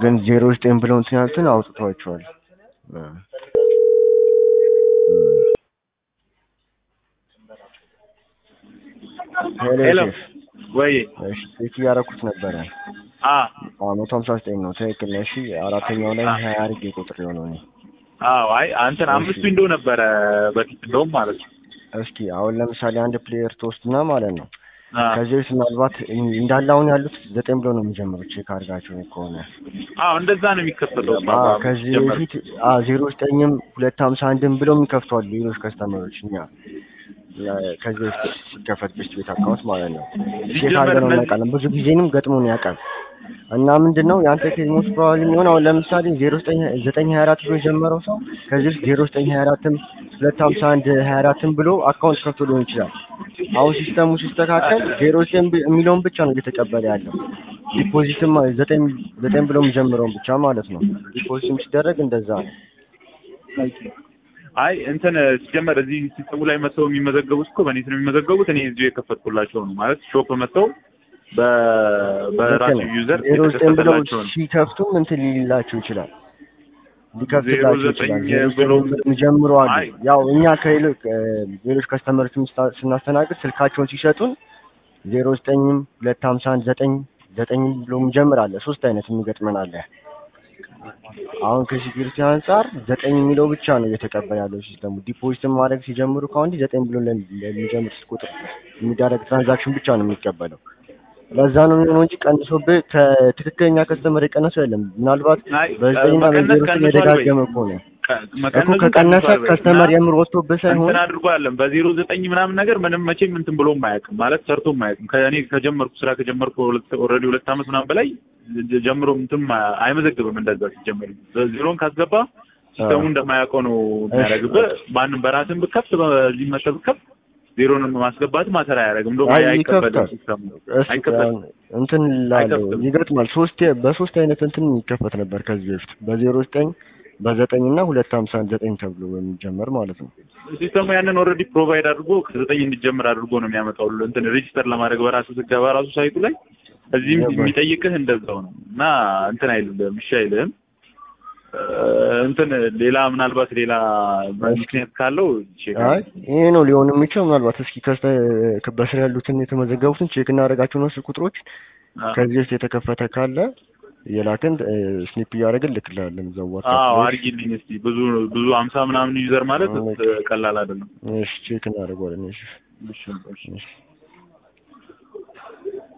ግን ዜሮ ዘጠኝ ብለው እንትን ያሉትን አውጥቷቸዋል። እ ሄሎ ሄሎ ሼፍ፣ ወይ እሺ ቼክ እያደረኩት ነበረ። አ አዎ መቶ ሀምሳ ዘጠኝ ነው ትክክል ነው። እሺ አራተኛው ላይ ሀያ አድርጌ ቁጥር የሆነው እኔ አዎ አይ አንተን አምስት ዊንዶ ነበረ በፊት እንደውም ማለት ነው። እስኪ አሁን ለምሳሌ አንድ ፕሌየር ትወስድና ማለት ነው አ ከዚህ በፊት ምናልባት እንዳለ አሁን ያሉት ዘጠኝ ብሎ ነው የሚጀምሩት ቼክ አድርጋቸው ከሆነ አዎ እንደዛ ነው የሚከፈተው። አዎ ከዚህ በፊት አዎ ዜሮ ዘጠኝም ሁለት ሀምሳ አንድም ብለው የሚከፍቷል ሌሎች ከስተመሮች እኛ ከዚህ በፊት ሲከፈት ቤስት ቤት አካውንት ማለት ነው ቼክ ሲጀመር አድርገን እነዚህ- እናውቃለን ብዙ ጊዜንም ገጥሞን ያውቃል እና ምንድን ነው የአንተ ኬዝ ሞስት ፕሮባብሊ የሚሆን አሁን ለምሳሌ ዜሮ ዘጠኝ ዘጠኝ ሀያ አራት ብሎ የጀመረው ሰው ከዚህ ውስጥ ዜሮ ዘጠኝ ሀያ አራትም ሁለት ሀምሳ አንድ ሀያ አራትም ብሎ አካውንት ከፍቶ ሊሆን ይችላል አሁን ሲስተሙ ሲስተካከል ዜሮ ዘጠኝ ብ- የሚለውን ብቻ ነው እየተቀበለ ያለው ዲፖዚትም ዘጠኝ ዘጠኝ ብሎ የሚጀምረውን ብቻ ማለት ነው ዲፖዚትም ሲደረግ እንደዛ ነው አይ እንትን ሲጀመር እዚህ ሲስተሙ ላይ መጥተው የሚመዘገቡት እኮ በኔት ነው የሚመዘገቡት። እኔ እዚሁ የከፈትኩላቸው ነው ማለት ሾፕ መጥተው በ- በራሱ ዩዘር ዜሮ ዘጠኝ ብለው የተከፈተላቸው ነው። ሲከፍቱም እንትን ሊላቸው ይችላል ዜሮ ሊከፍትላቸው ዘጠኝ ይችላል ዜሮ ብሎ ዘጠኝ የሚጀምሩ አሉ አይ ያው እኛ ከሌሎች ሌሎች ከስተመሮች ስናስተናግድ ስልካቸውን ሲሰጡን ዜሮ ዘጠኝም ሁለት ሀምሳ አንድ ዘጠኝ ዘጠኝም ብሎ የሚጀምር አለ ሶስት አይነት የሚገጥመን አለ አሁን ከሴኪሪቲ አንጻር ዘጠኝ የሚለው ብቻ ነው እየተቀበለ ያለው ሲስተሙ ዲፖዚትን ማድረግ ሲጀምሩ ከአሁን ዘጠኝ ብሎ ለ- ለሚጀምር ቁጥር የሚደረግ ትራንዛክሽን ብቻ ነው የሚቀበለው ለዛ ነው የሚሆነው እንጂ ቀንሶብህ ከትክክለኛ ከስተመር የቀነሰው የለም ምናልባት አይ በዘጠኝና መቀነስ በዜሮ ስም ቀንሷል ወይ? የደጋገመ ከሆነ ቀ- እኮ መቀነሱ ከቀነሰ ቀንሷል ወይ? ከስተመር እና የምር ወጥቶብህ ሳይሆን እንትን አድርጎ አለም በዜሮ ዘጠኝ ምናምን ነገር ምንም መቼም እንትን ብሎም አያውቅም ማለት ሰርቶም አያውቅም። ከእኔ ከጀመርኩ ስራ ከጀመርኩ ኦልሬዲ ሁለት ዓመት ምናምን በላይ ጀ- ጀምሮ እንትን ማ- አይመዘግብም እንደዛ ሲጀመር ዜሮን ካስገባ ሲስተሙ እንደማያውቀው ነው የሚያደርግብህ። ማንም በራስን ብከፍት በዚህ መጠ ብከፍት ዜሮን ማስገባት ማተር አያደርግም። እንደውም አይ አይቀበልም ይከፍታል። ሲስተሙ እሱ አይቀበልም። እንትን ላለው አይከፍትም። ይገጥማል። ሶስት በሶስት አይነት እንትን ይከፈት ነበር ከዚህ በፊት በዜሮ ዘጠኝ በዘጠኝ እና ሁለት ሀምሳ አንድ ዘጠኝ ተብሎ በሚጀመር ማለት ነው። ሲስተሙ ያንን ኦልሬዲ ፕሮቫይድ አድርጎ ከዘጠኝ እንዲጀምር አድርጎ ነው የሚያመጣው። እንትን ሬጂስተር ለማድረግ በራሱ ስትገባ ራሱ ሳይቱ ላይ እዚህም ገባኝ። የሚጠይቅህ እንደዛው ነው እና እንትን አይልም እሺ አይልህም። እ፣ እንትን ሌላ ምናልባት ሌላ ምክንያት ካለው ቼክ አይ ይሄ ነው ሊሆን የሚችለው። ምናልባት እስኪ ከስተ በስር ያሉትን የተመዘገቡትን ቼክ እናደርጋቸው ነው ስልክ ቁጥሮች አ- ከዚህ በፊት የተከፈተ ካለ የላክን ስኒፕ እያደረግን ልክላለን እዛው አዎ ዋትስአፕ ላይ። አድርጊልኝ እስቲ ብዙ ብዙ ሀምሳ ምናምን ዩዘር ማለት ኦኬ። ቀላል አይደለም። እሺ ቼክ እናደርገዋለን። እሺ እሺ እሺ እሺ